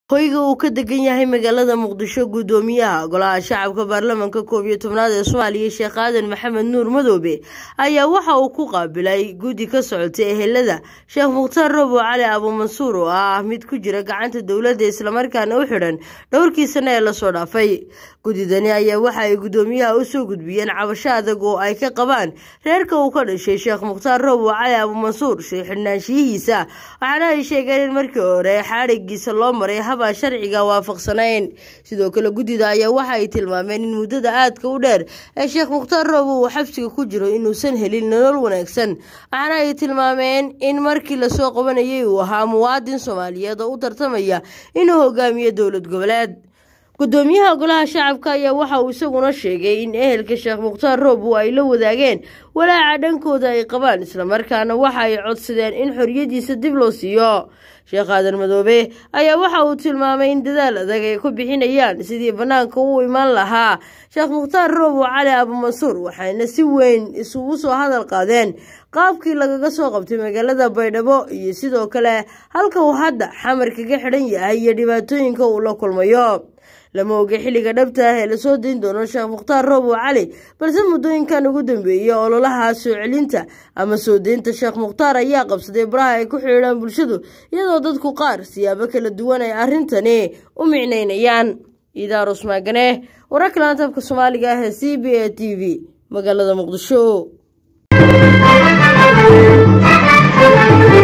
hoyga uu ka degan yahay magaalada muqdisho guddoomiyaha golaha shacabka baarlamanka koob iyo tobnaad ee soomaaliya sheekh aadan maxamed nuur madoobe ayaa waxa uu ku qaabilay guddi ka socotay ehelada sheekh mukhtaar robo cali abuumansuur oo ah mid ku jira gacanta dowladda islamarkaana u xidhan dhowrkii sane ee lasoo dhaafay guddidani ayaa waxa ay guddoomiyaha u soo gudbiyeen cabasho adag oo ay ka qabaan reerka uu ka dhashay sheekh mukhtaar robo cali abuumansuur shay xidhnaanshiyihiisa waxaana ay sheegeen in markii hore xaadhigiisa loo maray habaan sharciga waafaqsanayn sidoo kale guddida ayaa waxa ay tilmaameen in muddada aadka u dheer ee sheekh mukhtaar robo uu xabsiga ku jiro inuusan helin nolol wanaagsan waxaana ay tilmaameen in markii lasoo qabanayay uu ahaa muwaadin soomaaliyeed oo u tartamaya inuu hogaamiyo dowlad goboleed guddoomiyaha golaha shacabka ayaa waxa uu isaguna sheegay in ehelka sheekh mukhtaar roobo ay la wadaageen walaaca dhankooda ay qabaan islamarkaana waxa ay codsadeen in xoriyadiisa dib loo siiyo sheekh aadan madoobe ayaa waxa uu tilmaamay in dadaal adag ay ku bixinayaan sidii bannaanka u imaan lahaa sheekh mukhtaar roobo cali abuumansuur waxayna si weyn isugu soo hadal qaadeen qaabkii lagaga soo qabtay magaalada baydhabo iyo sidoo kale halka uu hadda xamar kaga xidhan yahay iyo dhibaatooyinka uu la kulmayo lama oga xilliga dhabta ah ee lasoo dayn doono sheekh mukhtaar roobo cali balse muddooyinkan ugu dambeeyey ololaha soo celinta ama soo deynta sheekh mukhtaar ayaa qabsaday baraha ay ku xidhiidhaan bulshadu iyadoo dadku qaar siyaabo kala duwan ay arrintani u micnaynayaan idaarus maagane wararka laantabka soomaaliga ah ee c b a t v magaalada muqdisho